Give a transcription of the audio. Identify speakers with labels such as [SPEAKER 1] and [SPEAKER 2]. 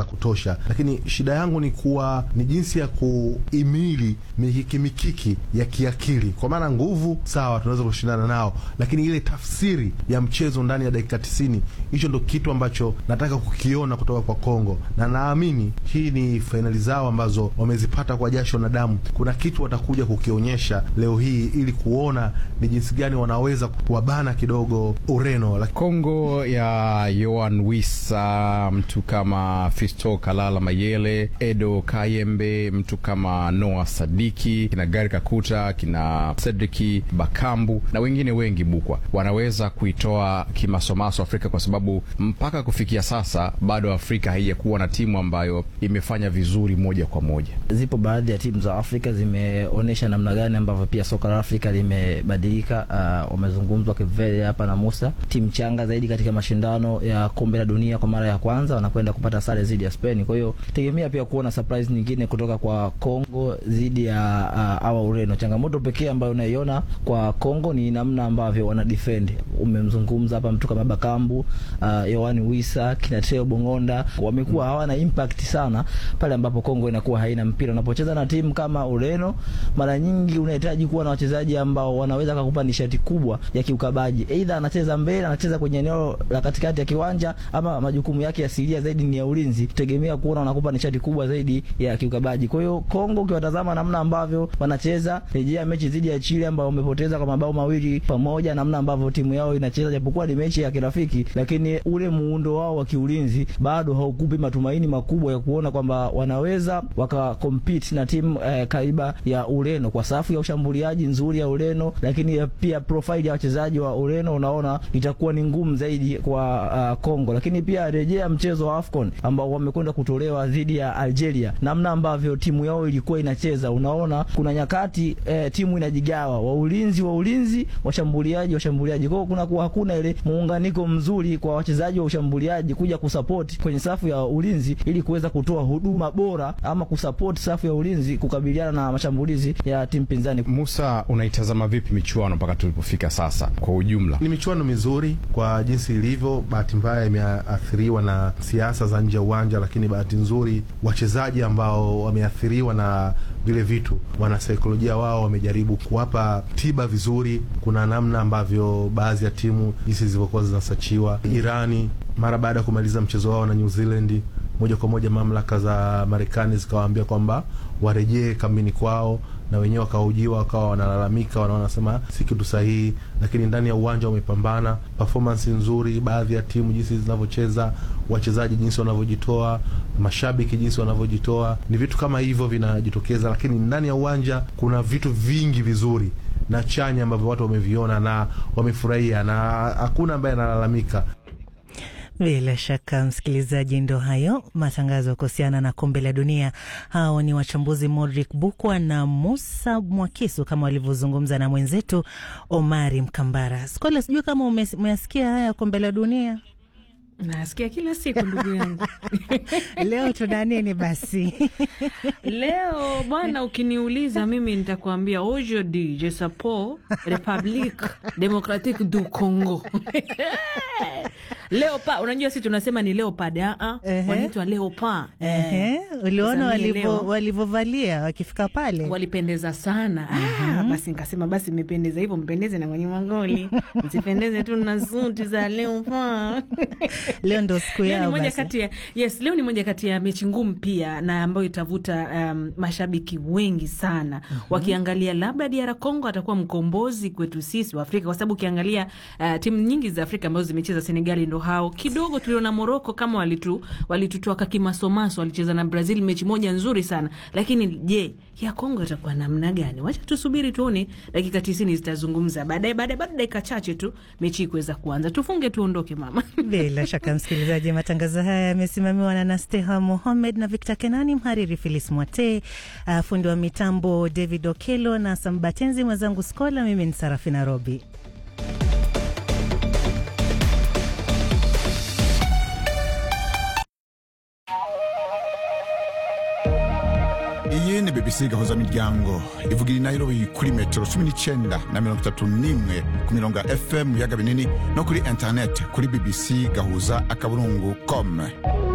[SPEAKER 1] za kutosha, lakini shida yangu ni kuwa ni jinsi ya kuimili mikiki mikiki ya kiakili, kwa maana nguvu sawa, tunaweza kushindana nao, lakini ile tafsiri ya mchezo ndani ya dakika tisini, hicho ndo kitu ambacho nataka kukiona kutoka kwa Kongo, na naamini hii ni fainali zao ambazo wamezipata kwa jasho na damu. Kuna kitu watakuja kukionyesha leo hii ili kuona ni jinsi gani wanaweza kuwabana kidogo Ureno.
[SPEAKER 2] Kongo ya Yoan Wissa, mtu kama Fisto Kalala Mayele, Edo Kayembe, mtu kama Noah Sadiki, kina Gari Kakuta, kina Cedriki Bakambu na wengine wengi bukwa, wanaweza kuitoa kimasomaso Afrika kwa sababu mpaka kufikia sasa bado Afrika haijakuwa na timu ambayo imefanya vizuri moja kwa moja.
[SPEAKER 3] Zipo baadhi ya timu za Afrika zimeonyesha namna gani ambavyo pia soka la Afrika limebadilika. Uh, wamezungumzwa Kivele hapa na Musa, timu changa zaidi katika mashindano ya kombe la dunia kwa mara ya kwanza wanakwenda kupata sare dhidi ya Spain. Kwa hiyo tegemea pia kuona surprise nyingine kutoka kwa Kongo dhidi ya uh, awa Ureno. Changamoto pekee ambayo unaiona kwa Kongo ni namna ambavyo wana defend. Umemzungumza hapa mtu kama Bakambu, uh, Yohani Wisa, kina Teo Bongonda wamekuwa hawana impact sana pale ambapo Kongo inakuwa haina mpira. Unapocheza na timu kama Ureno, mara nyingi unahitaji kuwa na wachezaji ambao wanaweza kukupa nishati kubwa ya kiukabaji. Aidha anacheza mbele, anacheza kwenye eneo la katikati ya kiwanja, ama majukumu yake asilia zaidi ni ya ulinzi. Tegemea kuona wanakupa nishati kubwa zaidi ya kiukabaji. Kwa hiyo Kongo, ukiwatazama namna ambavyo wanacheza, rejea mechi dhidi ya Chile ambao wamepoteza kwa mabao mawili pamoja, namna ambavyo timu yao inacheza, japokuwa ni mechi ya kirafiki, lakini ule muundo wao wa kiulinzi bado haukupi matumaini makubwa ya kuona kwamba wanaweza waka compete na timu eh, kaiba ya Ureno kwa safu ya ushambuliaji nzuri ya Ureno, lakini pia profile ya wachezaji wa Ureno unaona itakuwa ni ngumu zaidi kwa uh, Kongo. Lakini pia rejea mchezo wa AFCON ambao wamekwenda kutolewa dhidi ya Algeria, namna ambavyo timu yao ilikuwa inacheza, unaona kuna nyakati eh, timu inajigawa, wa ulinzi wa ulinzi, washambuliaji washambuliaji, kwa hiyo kuna kuwa hakuna ile muunganiko mzuri kwa wachezaji wa ushambuliaji kuja kusupport kwenye safu ya ulinzi ili kuweza kutoa huduma bora ama kusupport safu ya ulinzi kukabiliana na mashambulizi ya timu pinzani.
[SPEAKER 2] Musa, unaitazama vipi michuano mpaka tulipofika sasa kwa ujumla?
[SPEAKER 1] Ni michuano mizuri kwa jinsi ilivyo. Bahati mbaya imeathiriwa na siasa za nje ya uwanja, lakini bahati nzuri wachezaji ambao wameathiriwa na vile vitu, wanasaikolojia wao wamejaribu kuwapa tiba vizuri. Kuna namna ambavyo baadhi ya timu jinsi zilivyokuwa zinasachiwa. Irani mara baada ya kumaliza mchezo wao na New Zealand moja kwa moja mamlaka za Marekani zikawaambia kwamba warejee kambini kwao, na wenyewe wakahojiwa, wakawa wanalalamika, wanasema si kitu sahihi, lakini ndani ya uwanja wamepambana, performance nzuri, baadhi ya timu jinsi zinavyocheza, wachezaji jinsi wanavyojitoa, mashabiki jinsi wanavyojitoa, ni vitu kama hivyo vinajitokeza, lakini ndani ya uwanja kuna vitu vingi vizuri na chanya ambavyo watu wameviona na wamefurahia, na hakuna ambaye analalamika.
[SPEAKER 4] Bila shaka msikilizaji, ndo hayo matangazo kuhusiana na kombe la dunia. Hao ni wachambuzi Modric Bukwa na Musa Mwakisu kama walivyozungumza na mwenzetu Omari Mkambara. Skola, sijui kama umesikia haya kombe la dunia.
[SPEAKER 5] Nasikia kila siku ndugu yangu.
[SPEAKER 4] Leo tuna nini basi?
[SPEAKER 5] Leo bwana, ukiniuliza mimi nitakuambia aujourd'hui je suppose Republique Democratique du Congo Leopard, unajua sisi tunasema ni leopard, a wanaitwa leopard.
[SPEAKER 4] Ehe, uliona walivyovalia wakifika pale,
[SPEAKER 5] walipendeza sana. Ah, basi nikasema basi imependeza hivyo, mpendeze na kwenye magoli, msipendeze tu na suti za leopard.
[SPEAKER 4] Leo ndo siku yao
[SPEAKER 5] moja kati ya yes, leo ni moja kati ya mechi ngumu pia na ambayo itavuta um, mashabiki wengi sana mm -hmm. Wakiangalia labda DR Congo atakuwa mkombozi kwetu sisi wa Afrika, kwa sababu ukiangalia uh, timu nyingi za Afrika ambazo zimecheza Senegali ndo hao kidogo. Tuliona Morocco kama walitu walitutoa kimasomaso, walicheza na Brazil mechi moja nzuri sana, lakini je, ya Kongo itakuwa namna gani? Wacha tusubiri tuone, dakika tisini zitazungumza baadaye, baadaye baada dakika chache tu mechi kuweza kuanza, tufunge tuondoke mama.
[SPEAKER 4] Bila shaka msikilizaji, matangazo haya yamesimamiwa na Nasteha Mohamed na Victor Kenani, mhariri Filis Mwate, uh, fundi wa mitambo David Okelo na Sambatenzi, mwenzangu Skola. Mimi ni Sarafina Robi.
[SPEAKER 6] iyi ni bbc gahuza miryango ivugira inayirobi kuri metero cumi n'icyenda na mirongo itatu n'imwe ku mirongo ya fm mu biyaga binini no kuri interineti kuri bbc gahuza akaburungu com